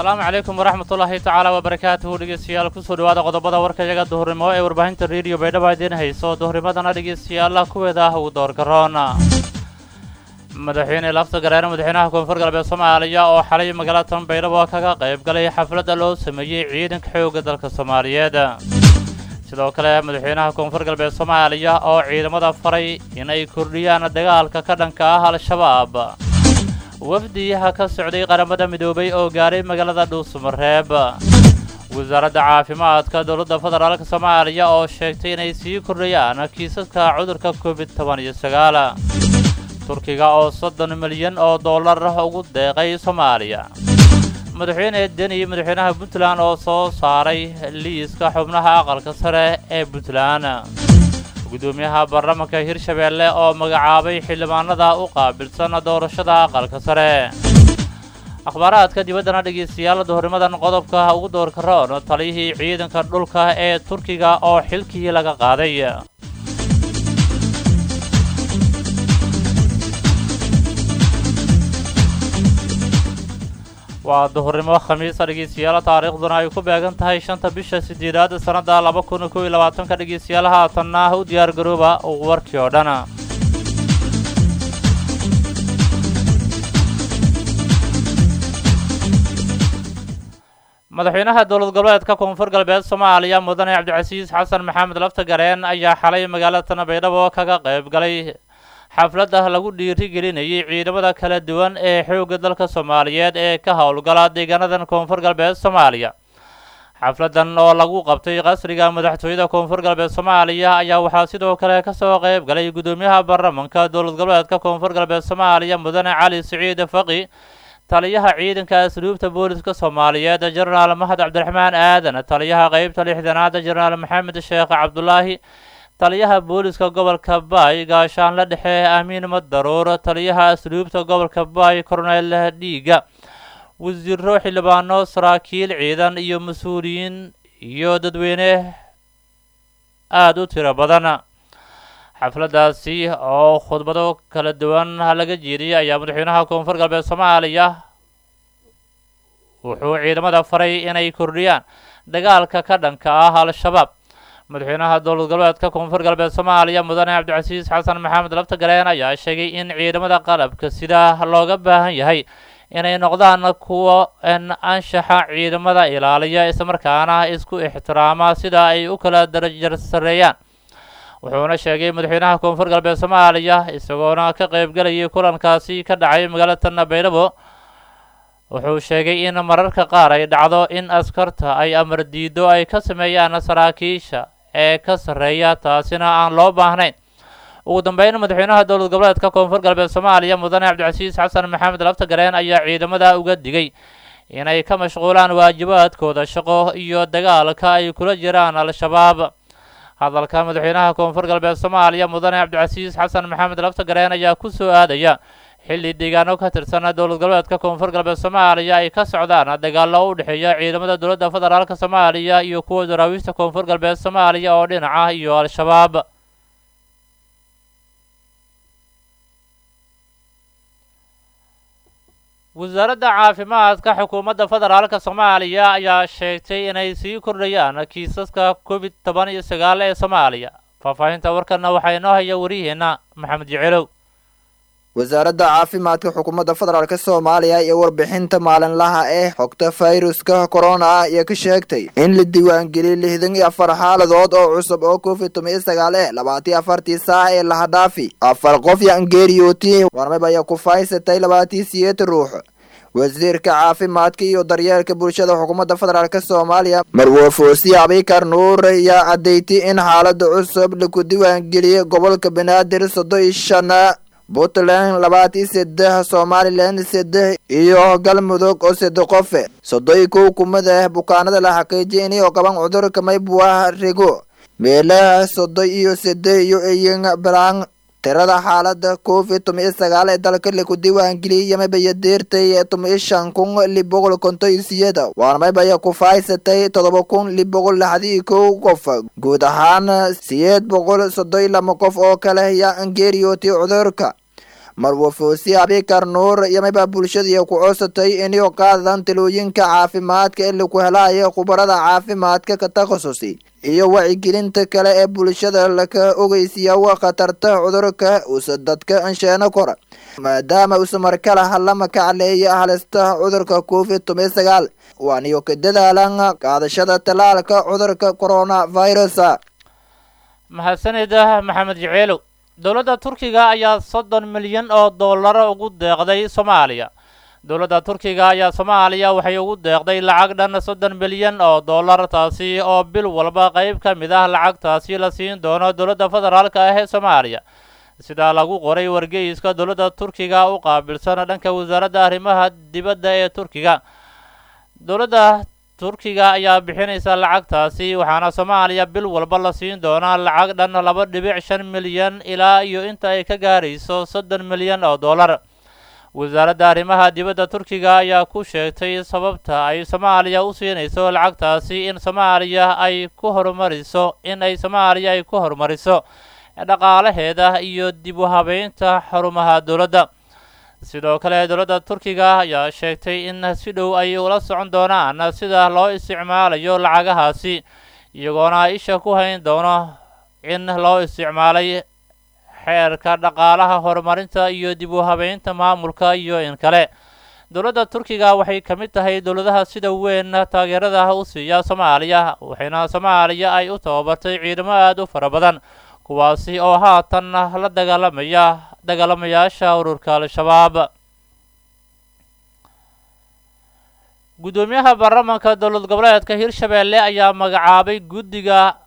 asalaamu calaykum waraxmatullaahi tacaala wabarakaatuhu dhegeystayaal kusoo dhawaada qodobada warkayaga duhurnimo ee warbaahinta rediyo baydhaba idiin hayso duhurnimadana dhegeystayaal kuweeda ah ugu doorgaroon madaxweyne lafta gareere madaxweynaha koonfur galbeed soomaaliya oo xalay magaalada tan baydhabo kaga qayb galay xafladda loo sameeyey ciidanka xoogga dalka soomaaliyeed sidoo kale madaxweynaha koonfur galbeed soomaaliya oo ciidamada faray in ay kordhiyaan dagaalka ka dhanka ah al-shabaab wafdiyaha ka socday qaramada midoobay oo gaaray magaalada dhuusamareeb wasaaradda caafimaadka dowladda federaalk soomaaliya oo sheegtay inay sii kordhayaan kiisaska cudurka covid toban iyo sagaal turkiga oo soddon milyan oo dollar ugu deeqay soomaaliya madaxweyne deni madaxweynaha puntland oo soo saaray liiska xubnaha aqalka sare ee puntland gudoomiyaha baarlamaanka hirshabeelle oo magacaabay xildhibaanada u qaabilsan doorashada aqalka sare akhbaaraadka dibaddana dhegeystayaal duhurnimadan qodobka ugu doorka roon taliyihii ciidanka dhulka ee turkiga oo xilkii laga qaaday waa duhurnimo khamiisa dhegeystayaal taariikhduna ay ku beegan tahay shanta bisha sideedaad sannadda laba kun kow iyo labaatanka dhegeystayaal haatanna u diyaar garooba warkii oo dhan madaxweynaha dowlad goboleedka koonfur galbeed soomaaliya mudane cabdicasiis xasan maxamed lafta gareen ayaa xalay magaalada tan baydhabo kaga qayb galay xafladda lagu dhiirigelinayay ciidamada kala duwan ee xoogga dalka soomaaliyeed ee ka howlgala deegaanadan koonfur galbeed soomaaliya xafladdan oo lagu qabtay qasriga madaxtooyada koonfur galbeed soomaaliya ayaa waxaa sidoo kale kasoo qayb galay gudoomiyaha baarlamanka dowlad goboleedka koonfur galbeed soomaaliya mudane cali siciid faqi taliyaha ciidanka asluubta booliska soomaaliyeed jenaraal mahad cabdiraxmaan aadan taliyaha qeybta lixdanaad jenaraal maxamed sheekh cabdulaahi taliyaha booliska gobolka baay gaashaanle dhexe amiin madaruur taliyaha asluubta gobolka baay korneyl dhiiga wasiiro xildhibaano saraakiil ciidan iyo mas-uuliyiin iyo dadweyne aada u tiro badan xafladdaasi oo khudbado kala duwan laga jeediyey ayaa madaxweynaha koonfur galbeed soomaaliya wuxuu ciidamada faray inay kordhiyaan dagaalka ka dhanka ah al-shabaab madaxweynaha dowlad goboleedka koonfur galbeed soomaaliya mudane cabdicasiis xasan maxamed lafta galeen ayaa sheegay in ciidamada qalabka sida looga baahan yahay inay noqdaan kuwa anshaxa ciidamada ilaaliya islamarkaana isku ixtiraama sida ay u kala darajar sareeyaan wuxuuna sheegay madaxweynaha koonfur galbeed soomaaliya isagoona ka qaybgalayay kulankaasi ka dhacay magaalada tanna baydhabo wuxuu sheegay in mararka qaar ay dhacdo in askarta ay amar diido ay ka sameeyaan saraakiisha ee ka sarreeya taasina aan loo baahnayn ugu dambeyn madaxweynaha dowlad goboleedka koonfur galbeed soomaaliya mudane cabdicasiis xasan maxamed lafta gareen ayaa ciidamada uga digay inay ka mashquulaan waajibaadkooda shaqo iyo dagaalka ay kula jiraan al-shabaab hadalka madaxweynaha koonfur galbeed soomaaliya mudane cabdicasiis xasan maxamed lafta gareen ayaa ku soo aadaya xilli deegaano ka tirsan dowlad goboleedka koonfur galbeed soomaaliya ay ka socdaan dagaallo u dhexeeya ciidamada dowladda federaalk soomaaliya iyo kuwa daraawiishta koonfur galbeed soomaaliya oo dhinaca iyo al-shabaab wasaaradda caafimaadka xukuumadda federaalk soomaaliya ayaa sheegtay inay sii kordhayaan kiisaska covid toban iyo sagaal ee soomaaliya faahfaahinta warkana waxaa inoo haya wariyaheenna maxamed jecelow wasaaradda caafimaadka xukuumadda federaalk soomaaliya iyo warbixinta maalinlaha ee xogta fayruska corona ah iyo ka sheegtay in la diiwaangeliyay lixdan iyo afar xaaladood oo cusub oo covid toban iyo sagaal eh labaatiyo afartii saac ee lahadhaafi afar qof yangeeriyooti warmab ayaa ku faysatay labaatii siyeed ruux wasiirka caafimaadka iyo daryeelka bulshada xukuumadda federaalk soomaaliya marwofoosiye abikar nuur ayaa caddeeytay in xaalada cusub laku diiwaangeliyey gobolka banaadir soddon iyo shan puntland labaatiyo saddex somalilan saddex iyo galmudug oo saddex qofe soddon iyo kow kumada bukaanada la xaqiijiyay inay qaban cudurka maybuah rigo meelaha soddon iyo saddex iyo eyin balan tirada xaalada covid toban iyo sagaal ee dalka laku diiwaangeliyay yamabaya deertay toban iyo shan kun lix boqol konton iyo siyada waana maybaya ku faaysatay todoba kun lix boqol lixdi iyo kow qof guud ahaan siyeed boqol soddon iyo lama qof oo kale yaa angeeriyootay cudurka marwafosi abikar nuur iyo mayba bulshadii ku codsatay inay qaadan talooyinka caafimaadka ee laku helaya khubarada caafimaadka ka takhasusi iyo wacyigelinta kale ee bulshada laka ogeysiya khatarta cudurka usa dadka ansheeno kora maadaama usa markale halama kacleeya halista cudurka covid toban sagaal waaniyo ka dadaalan qaadashada tallaalka cudurka coronavirus mahadsanida maxamed jaceelow dowladda turkiga ayaa soddon milyan oo doolaro ugu deeqday soomaaliya dowladda turkiga ayaa soomaaliya waxay ugu deeqday lacag dhan soddon milyan oo dollar taasi oo bil walba qayb ka mid ah lacagtaasi la siin doono dowladda federaalka ah ee soomaaliya sidaa lagu qoray wargeyska dowladda turkiga u qaabilsan dhanka wasaaradda arrimaha dibadda ee turkiga dowladda turkiga ayaa bixinaysa lacagtaasi waxaana soomaaliya bil walba la siin doonaa lacag dhan laba dhibic shan milyan ilaa iyo inta ay ka gaarayso soddon milyan oo dollar wasaaradda arrimaha dibadda turkiga ayaa ku sheegtay sababta ay soomaaliya u siinayso lacagtaasi in soomaaliya ay ku horumariso in ay soomaaliya ay ku horumariso dhaqaalaheeda iyo dib u habeynta xarumaha dowladda sidoo kale dowladda turkiga ayaa sheegtay in si dhow ay ula socon doonaan sida loo isticmaalayo lacagahaasi iyagoona isha ku hayn doono in loo isticmaalay xeerka dhaqaalaha horumarinta iyo dib u habeynta maamulka iyo in kale dowladda turkiga waxay ka mid tahay dowladaha sida weyn taageerada u siiya soomaaliya waxayna soomaaliya ay u tababartay ciidamo aada u fara badan kuwaasi oo haatan la dagaalamaya dagaalamayaasha ururka al-shabaab guddoomiyaha baarlamaanka dowlad goboleedka hirshabeelle ayaa magacaabay guddiga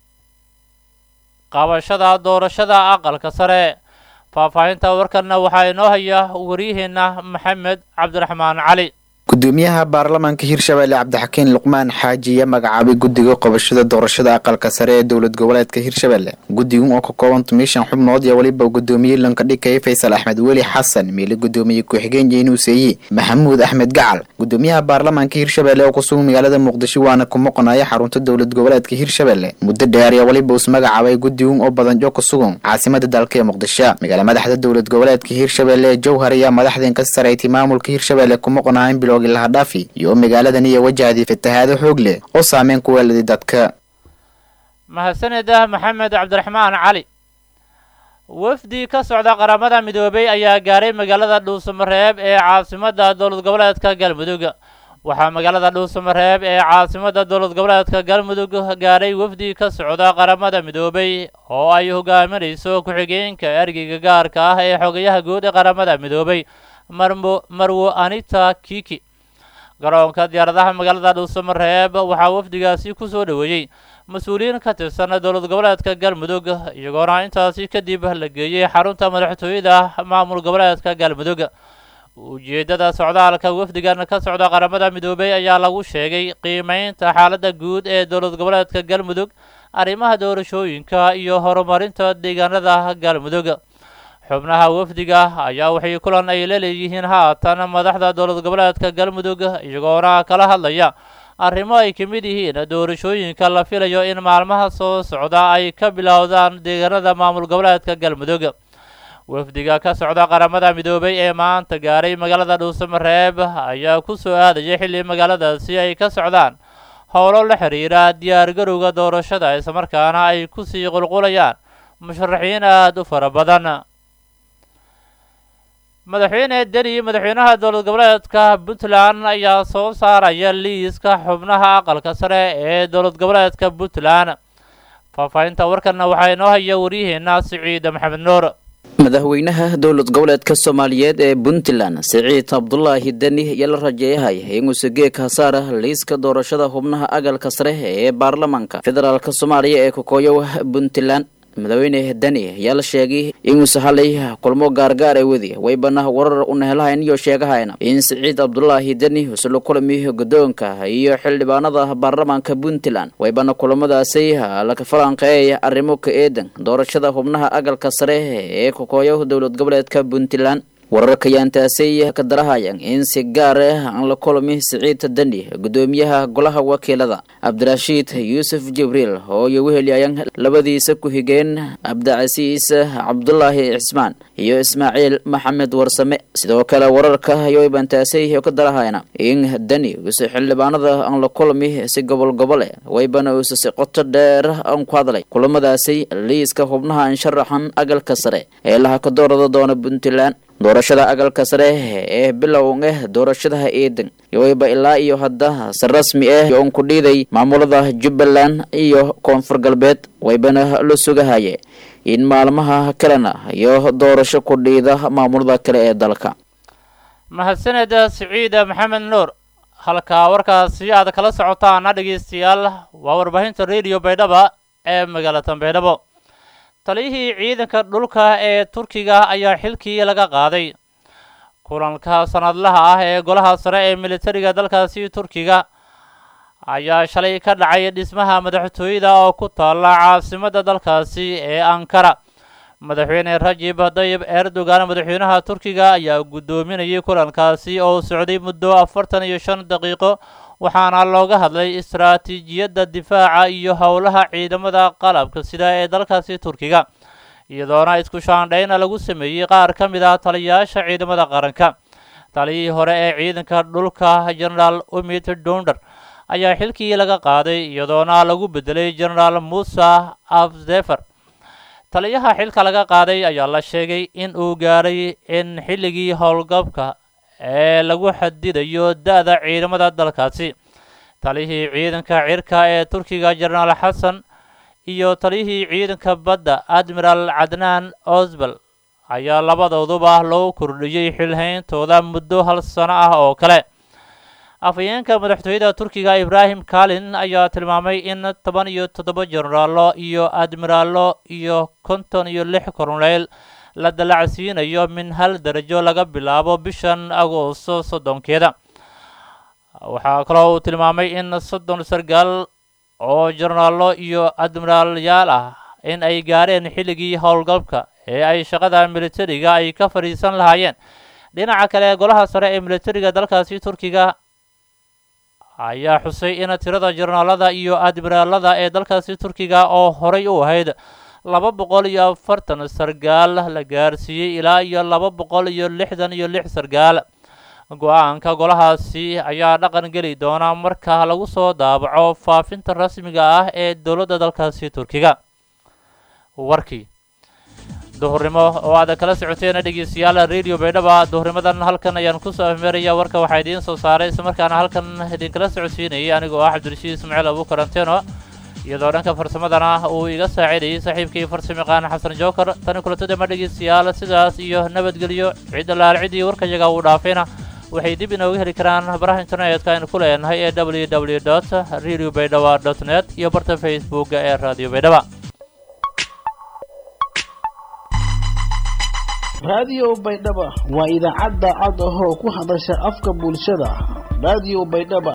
qabashada doorashada aqalka sare faahfaahinta warkanna waxaa inoo haya waryaheena maxamed cabdiraxmaan cali gudoomiyaha baarlamaanka hirshabeelle cabdixakiin luqmaan xaaji ayaa magacaabay guddiga qabashada doorashada aqalka sare ee dowlad goboleedka hirshabeelle guddigan oo ka kooban tumishan xubnood iyo weliba guddoomiye lankadhigay faysal axmed weli xasan miile guddoomiye ku-xigeen jeynuuseeyi maxamuud axmed gacal gudoomiyaha baarlamaanka hirshabeelle oo kusugan magaalada muqdisho waana ku moqonaya xarunta dowlad goboleedka hirshabeelle muddo dheer ayaa weliba us magacaabay guddigan oo badanjo ku sugan caasimada dalka ee muqdisho magaala madaxda dowlad goboleedka hirshabeelle ee jowhar ayaa madaxdeen ka saraytay maamulka hirshabeelle ku moqonayan bilowgii lahadhaafi iyo magaaladan iyo wajahday fatahaado xoog leh oo saameyn ku weeladay dadka mahadsanida maxamed cabdiraxmaan cali wafdi ka socda qaramada midoobay ayaa gaaray magaalada dhuusamareeb ee caasimadda dowlad goboleedka galmudug waxaa magaalada dhuusamareeb ee caasimadda dowlad goboleedka galmudug gaaray wafdi ka socda qaramada midoobay oo ay hogaaminayso ku-xigeenka ergeyga gaarka ah ee xogayaha guud ee qaramada midoobay marmo marwo anita kiki garoonka diyaaradaha magaalada dhuusamareeb waxaa wafdigaasi ku soo dhoweeyey mas-uuliyiin ka tirsan dowlad goboleedka galmudug iyagoona intaasi kadib la geeyey xarunta madaxtooyada maamul goboleedka galmudug ujeeddada socdaalka wafdigan ka socda qaramada midoobey ayaa lagu sheegay qiimeynta xaaladda guud ee dowlad goboleedka galmudug arrimaha doorashooyinka iyo horumarinta deegaanada galmudug xubnaha wafdiga ayaa waxay kulan ay la leeyihiin haatan madaxda dowlad goboleedka galmudug iyagoona kala hadlaya arrimo ay ka mid yihiin doorashooyinka la filayo in maalmaha soo socda ay ka bilowdaan deegaanada maamul goboleedka galmudug wafdiga ka socda qaramada midoobay ee maanta gaaray magaalada dhuusamareeb ayaa ku soo aadaya xilli magaaladaasi ay ka socdaan howlo la xiriira diyaargarowga doorashada islamarkaana ay kusii qulqulayaan musharaxiin aada u fara badan madaxweyne deni madaxweynaha dowlad goboleedka puntland ayaa soo saaraya liiska xubnaha aqalka sare ee dowlad goboleedka puntland faahfaahinta warkanna waxaa inoo haya waryaheena siciid maxamed nuur madaxweynaha dowlad goboleedka soomaaliyeed ee puntland siciid cabdulaahi deni ayaa la rajeeyahay inuuse geeg hasaara liiska doorashada xubnaha agalka sare ee baarlamaanka federaalk soomaaliya ee kokooyow puntland madaxweyne deni ayaa la sheegay inuuse halay kulmo gaargaar ay wadi waybana warar u nehelahayn iyo sheegahayna in siciid cabdulaahi deni usla kulami guddoonka iyo xildhibaanada baarlamaanka puntland waybana kulamadaasi laka falanqeeyay arrimo ka eedan doorashada xubnaha agalka sare ee kokooyo dowlad goboleedka puntland wararka yaantaasay ka darahayaan in si gaar ah aan la kulmi siciid dani gudoomiyaha golaha wakiilada cabdirashiid yuusuf jibriil oo iyo weheliyayaan labadiisa ku-xigeen cabdicasiis cabdulaahi cismaan iyo ismaaciil maxamed warsame sidoo kale wararka ayo bantaasay oo ka darahayana in dani uuse xildhibaanada aan la kulmi si gobol gobole waybana uuse si qoto dheer aan ku hadlay kulamadaasi liiska xubnaha aan sharaxan agalka sare ee laha ka doorada doona puntland doorashada agalka sare ee bilowga doorashadaha eedan yowayba ilaa iyo hadda si rasmi ah oon ku dhiiday maamulada jubbaland iyo koonfur galbeed waybana la sugahaye in maalmaha kalena iyo doorasho ku dhiida maamulada kale ee dalka mahadsaneda siciida maxamed nuur halkaa warkaasi aad kala socotaana dhegeystayaal waa warbaahinta radio baydhaba ee magaalada baydhabo taliyihii ciidanka dhulka ee turkiga ayaa xilkii laga qaaday kulanka sanadlaha ah ee golaha sare ee militariga dalkaasi turkiga ayaa shalay ka dhacay dhismaha madaxtooyada oo ku taalla caasimadda dalkaasi ee ankara madaxweyne rajib dayib erdogan madaxweynaha turkiga ayaa guddoominayay kulankaasi oo socday muddo afartan iyo shan daqiiqo waxaana looga hadlay istaraatiijiyadda difaaca iyo howlaha ciidamada qalabka sida ee dalkaasi turkiga iyadoona isku shaandhayna lagu sameeyey qaar ka mid ah taliyayaasha ciidamada qaranka taliyihii hore ee ciidanka dhulka generaal umid dunder ayaa xilkii laga qaaday iyadoona lagu bedelay generaal musa afzefer taliyaha xilka laga qaaday ayaa la sheegay in uu gaaray in xilligii howlgabka ee lagu xadidayo da-da ciidamada dalkaasi taliyihii ciidanka cirka ee turkiga jenaraal xasan iyo taliyihii ciidanka badda admiral cadnaan osbal ayaa labadooduba loo kordhiyey xilhayntooda muddo hal sano ah oo kale afhayeenka madaxtooyada turkiga ibraahim kalin ayaa tilmaamay in toban iyo toddoba jenaraalo iyo admiraalo iyo konton iyo lix korneyl la dalacsiinayo min hal darajo laga bilaabo bishan agoosto soddonkeeda waxaa kaloo uu tilmaamay in soddon sargaal oo jenaraalo iyo admiraalyaal ah in ay gaareen xilligii howlgalka ee ay shaqada militariga ay ka fadhiisan lahaayeen dhinaca kale golaha sare ee militariga dalkaasi turkiga ayaa xusay in tirada jenaraalada iyo admiraalada ee dalkaasi turkiga oo horay u ahayd laba boqol iyo afartan sargaal la gaarsiiyey ilaa iyo laba boqol iyo lixdan iyo lix sargaal go-aanka golahaasi ayaa dhaqan geli doona marka lagu soo daabaco faafinta rasmiga ah ee dowladda dalkaasi turkiga warkii duhurnimo oo aad kala socoteen dhegeystayaal radio baydhaba duhurnimadan halkan ayaan kusoo afmeeraya warka waxaa idiin soo saaray islamarkaana halkan idinkala socodsiinayay anigoo ah cabdirashiid ismaaciil abu karanteno iyadoo dhanka farsamadana uu iga saacidayay saaxiibkii farsamayaqaan xasan jookar tani kulatadama dhegeystayaal sidaas iyo nabadgelyo cidda laal ciddii warkayaga uu dhaafayna waxay dib inooga heli karaan baraha internetka aynu ku leenahay ee w w dot radio baydhaba dot net iyo barta facebooka ee radio baydhaba raadiyo baydhaba waa idaacadda cod ahoo ku hadasha afka bulshada raadiyo baydhaba